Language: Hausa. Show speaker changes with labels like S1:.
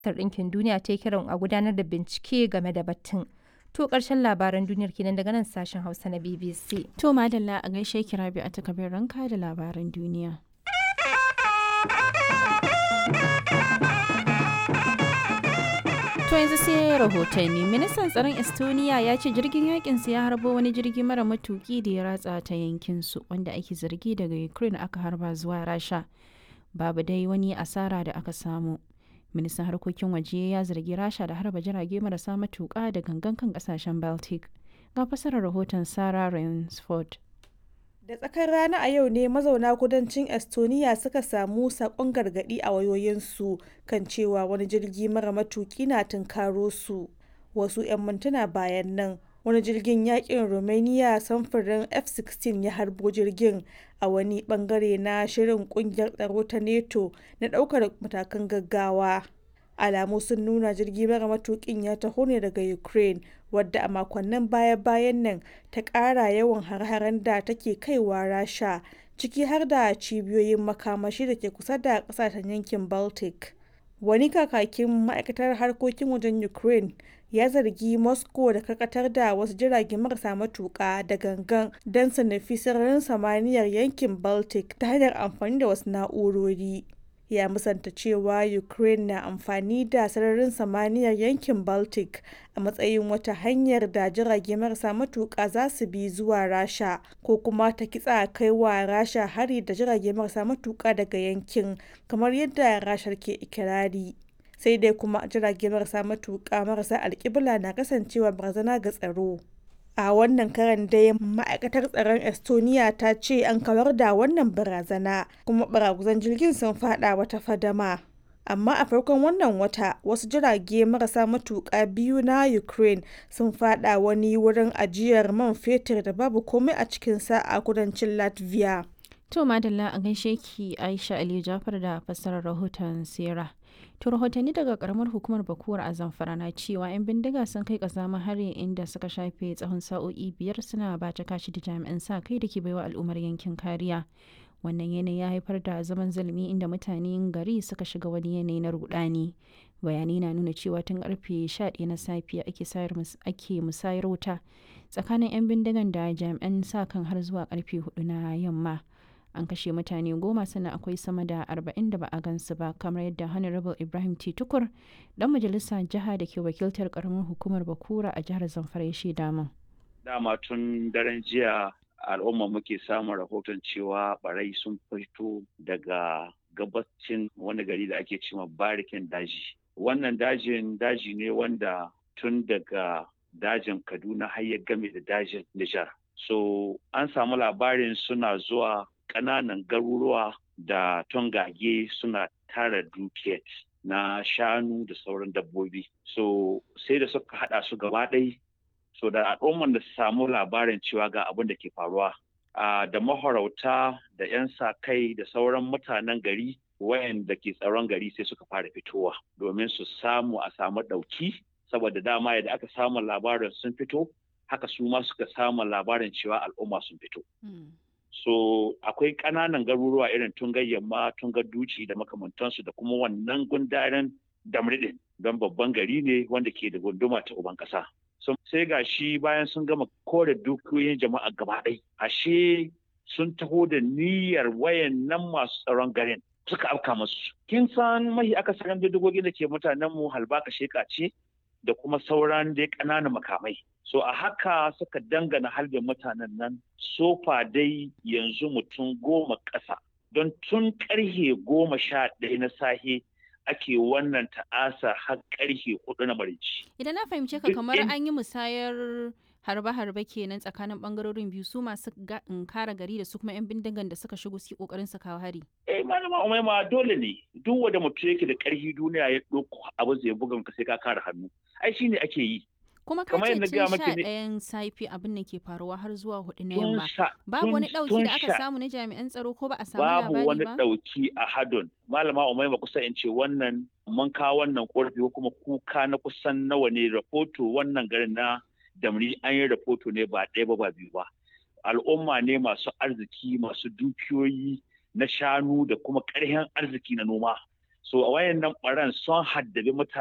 S1: Ɗinkin Duniya ta yi kiran a gudanar da bincike game da batun. To ƙarshen labaran duniyar kenan daga nan sashen Hausa na BBC.
S2: To madalla a gaishe ki Rabi a takabin ranka da labaran duniya. To yanzu sai rahotanni ministan tsaron Estonia ya ce jirgin yakin ya harbo wani jirgi mara matuki da ya ratsa ta yankin su wanda ake zargi daga Ukraine aka harba zuwa Rasha. Babu dai wani asara da aka samu. ministan harkokin waje ya zargi rasha da harba jirage marasa matuƙa da gangan kan kasashen baltic ga fasarar rahoton sarah rainsford
S3: da tsakar rana a yau ne mazauna kudancin estonia suka samu sakon gargadi a wayoyinsu kan cewa wani jirgi mara matuki na tunkaro su wasu 'yan mintuna bayan nan wani jirgin yakin romania samfurin f-16 ya harbo jirgin a wani bangare na shirin kungiyar tsaro ta neto na daukar matakan gaggawa alamu sun nuna jirgi mara matukin ya taho ne daga ukraine wadda a makonnin baya-bayan nan ta kara yawan har-haren da take kaiwa rasha ciki har da cibiyoyin makamashi da ke kusa da kasashen yankin baltic wani kakakin ma'aikatar harkokin wajen ukraine ya zargi moscow da karkatar da wasu jirage marasa matuka da gangan don su nufi sararin samaniyar yankin baltic ta hanyar amfani da wasu na'urori ya musanta cewa ukraine na amfani da sararin samaniyar yankin baltic a matsayin wata hanyar da jirage marasa matuka za su bi zuwa rasha ko kuma ta kitsa kai wa rasha hari da jirage marasa matuka daga yankin kamar yadda rashar ke ikirari sai dai kuma jirage marasa matuƙa marasa alƙibla na kasancewa barazana ga tsaro a wannan karan dai ma'aikatar tsaron estonia ta ce an kawar da wannan barazana kuma baraguzan jirgin sun fada wata fadama amma a farkon wannan wata wasu jirage marasa matuƙa biyu na ukraine sun fada wani wurin ajiyar man fetur da babu komai a cikinsa a kudancin latvia
S2: to madalla a gaishe ki aisha aliyu jafar da fassarar rahoton sera To rahotanni daga karamar hukumar Bakuwar a Zamfara na cewa 'yan bindiga sun kai kazama hari inda suka shafe tsawon sa'o'i biyar suna bata kashi da jami'an sa kai da ke baiwa al'ummar yankin kariya. Wannan yanayi ya haifar da zaman zulumi inda mutanen gari suka shiga wani yanayi na rudani. Bayanai na nuna cewa tun karfe 11 na safiya ake musayar wuta tsakanin 'yan bindigan da jami'an sa kan har zuwa karfe 4 na yamma. an kashe mutane goma sannan akwai sama da arba'in da ba a gansu ba kamar yadda honorable ibrahim t tukur dan majalisa jiha da ke wakiltar karamar hukumar bakura a jihar zamfara ya shaida min
S4: dama tun daren jiya al'umma muke samun rahoton cewa barai sun fito daga gabacin wani gari da ake cewa barikin daji wannan dajin daji ne wanda tun daga dajin kaduna har ya game da dajin nijar so an samu labarin suna zuwa ƙananan garuruwa da tongage suna tara dukiyar na shanu da sauran dabbobi so sai da suka hada su gaba ɗai so da al'umman da su samu labarin cewa ga abin da ke faruwa da mahorauta da 'yan sa kai da sauran mutanen gari wayanda ke tsaron gari sai suka fara fitowa domin su samu a samu ɗauki saboda dama yadda aka samu labarin sun fito haka su ma suka samu labarin cewa al'umma sun fito. so akwai ƙananan garuruwa irin tungar yamma tungar duci da makamantansu da kuma wannan gundaren damridin don babban gari ne wanda ke da gunduma ta uban ƙasa so, sai ga shi bayan sun gama kore dukiyoyin jama'a gaba ɗai ashe sun taho da niyyar wayan nan masu tsaron garin suka afka masu kin san mahi akasarin bindigogin da ke mutanen mu halbaka sheka ce da kuma sauran dai ƙananan makamai so a haka suka dangana harbin mutanen nan sofa dai yanzu mutum goma ƙasa don tun ƙarhe goma sha ɗaya na sahe ake wannan ta'asa har ƙarhe hudu na marici.
S2: Idan na fahimce ka kamar an yi musayar harbe-harbe kenan tsakanin bangarorin biyu su masu kara gari da su kuma 'yan bindigan da suka shigo su kokarin su kawo hari.
S4: Eh malama umaima dole ne duk wanda mutum yake da ƙarfi duniya ya ɗauko abu zai buga ka sai ka kare hannu. Ai shine ake yi.
S2: kuma ka ce tun sha ɗayan safi abin da ke faruwa har zuwa hudu na yamma babu wani ɗauki da aka samu na jami'an tsaro ko ba a samu labari ba
S4: babu wani ɗauki a hadon malama umaima kusa in ce wannan mun kawo wannan korafi ko kuma kuka na kusan nawa ne rahoto wannan garin na damri an yi rahoto ne ba ɗaya ba ba biyu ba al'umma ne masu arziki masu dukiyoyi na shanu da kuma ƙarfin arziki na noma so a wayannan ɓaran sun haddabi mutane